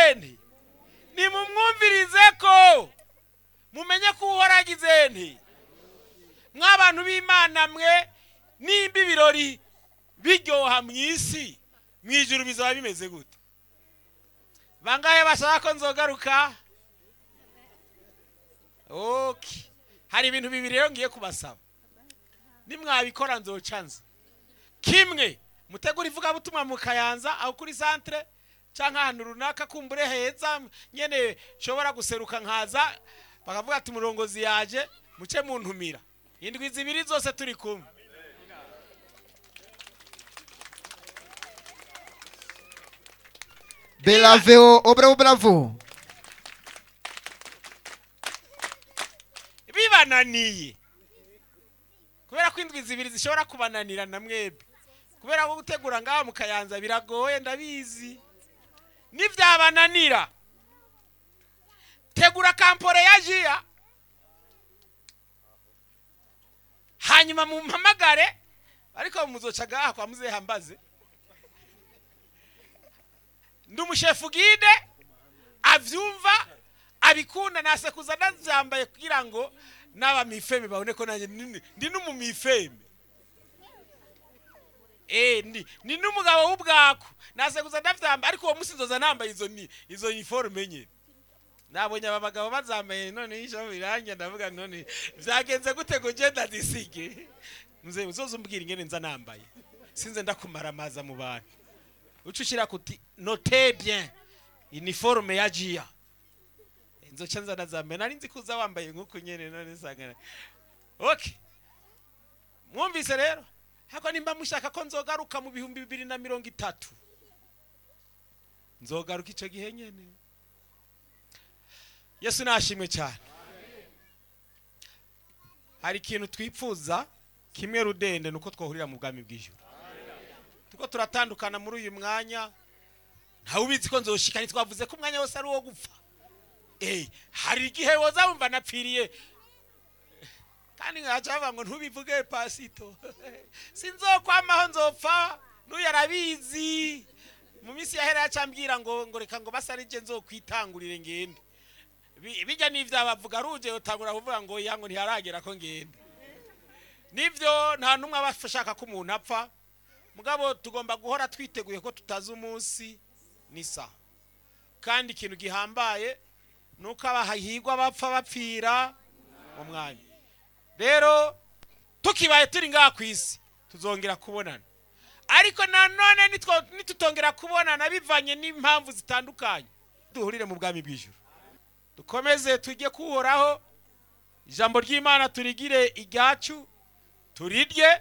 agize nti nimumwumvirize ko mumenye ko uhora agize nti mw'abantu b'imana mwe nimba ibirori biryoha mu isi mu ijuru bizaba bimeze gute bangahe bashaka ko nzogaruka okay hari ibintu bibiri rero ngiye kubasaba nimwabikora nzoca nza kimwe mutegura ivugabutumwa mu kayanza aho kuri santere cyangwa ahantu runaka kumbure heza nyene nshobora guseruka nkaza bakavuga ati umurongozi yaje muce muntumira indwi zibiri zose turi kumwe Bravo, oh bravo, bravo. bibananiye kubera ko indwi zibiri zishobora kubananira na mwebwe kubera ko gutegura ngaha mu kayanza biragoye ndabizi nibyabananira tegura kampore ya jiya hanyuma mumpamagare ariko muzoca ngaha kwa muzehe mbaze ndi umushefu gide abyumva abikunda nasekuza ndabyambaye kugira ngo n'abamifeme babone ko nanjye ndi- ndi n'umumifeme Eh, ndi ni n'umugabo w'ubwaku nasekuza ndabyambaye ariko uwo munsi nzoza nambaye izo ni izo uniforme nyine nabonye aba bagabo bazambaye none ijambo birangira ndavuga none byagenze gute ngo ngenda ndisige mze uzoza umbwira ingene nza nambaye sinze ndakumara amaza mu bantu uca ushyira kuti note bien uniforme ya jiya inzoca nza nazambaye nari nzi kuza wambaye nk'uku nyene none nsanga okay mwumvise rero hako nimba mushaka ko nzogaruka mu bihumbi bibiri na mirongo itatu nzogaruka icyo gihe nyene yesu nashimwe cyane hari ikintu twipfuza kimwe rudende nuko twohurira mu bwami bw'ijuru tuko turatandukana muri uyu mwanya ntawe ubizi ko nzoshika ntitwavuze ko umwanya wose ari uwo gupfa Eh, hari igihe woza wumva napfiriye kandi nkaca bavuga ngo ntubivuge pasito sinzokwamaho nzopfa n'uyu arabizi mu minsi yahera yacambwira ngo ngo reka ngo basa arije nzokwitangurire ngende Bi- bijya n'ivyo bavuga aruje utangura kuvuga ngo yango ntiharagera ko ngende nivyo nta numwe aba ashaka ko umuntu apfa mugabo tugomba guhora twiteguye ko tutazi umunsi n'isaha kandi ikintu gihambaye nuko abahigwa bapfa bapfira mu mwanya rero tukibaye turi ngaha ku isi tuzongera kubonana ariko nanone nitwo- nitutongera kubonana bivanye n'impamvu zitandukanye duhurire mu bwami bw'ijuru dukomeze tujye kuhoraho ijambo ry'imana turigire iryacu turirye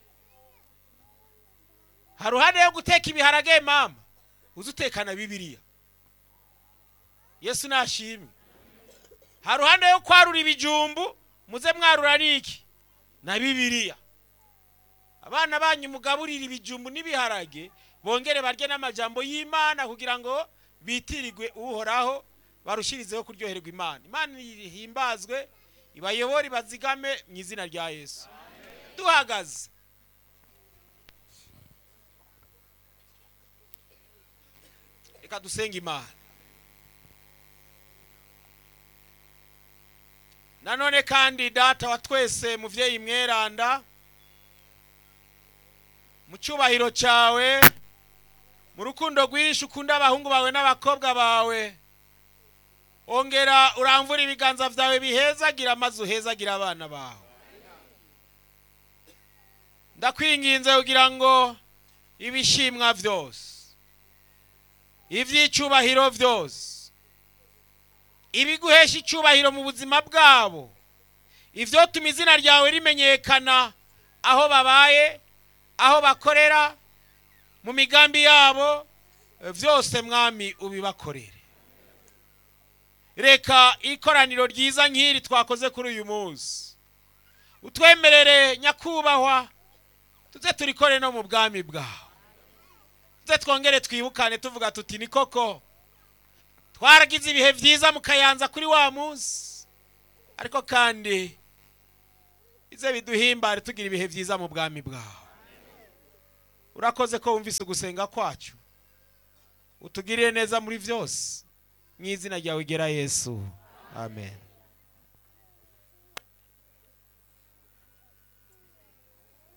hari uruhande yo guteka ibiharage mama uzi utekana bibiliya yesu nashimwe hari uruhande yo kwarura ibijumbu muze mwarura niki na bibiliya abana banyu mugaburire ibijumbu n'ibiharage bongere barye n'amajambo y'imana kugira ngo bitirirwe uhoraho barushirizeho kuryoherwa imana imana ihimbazwe ibayobore ibazigame mu izina rya yesu duhagaze reka dusenge imana nanone kandi data wa twese muvyeyi mweranda mu cyubahiro cyawe mu rukundo rwinshi ukunda abahungu bawe n'abakobwa bawe ongera uramvura ibiganza byawe bihezagira maze uhezagira abana bawe ndakwinginze kugira ngo ibishimwa byose iby'icyubahiro byose ibiguhesha icyubahiro mu buzima bwabo ibyotuma izina ryawe rimenyekana aho babaye aho bakorera mu migambi yabo eh, byose mwami ubibakorere reka ikoraniro ryiza nk'iri twakoze kuri uyu munsi utwemerere nyakubahwa tuze turikore no mu bwami bwawe tuze twongere twibukane tuvuga tuti ni koko twaragize ibihe byiza mu kayanza kuri wa munsi ariko kandi ize biduhimbare tugira ibihe byiza mu bwami bwawe urakoze ko wumvise ugusenga kwacu utugirire neza muri byose mu izina ryawe gera yesu amen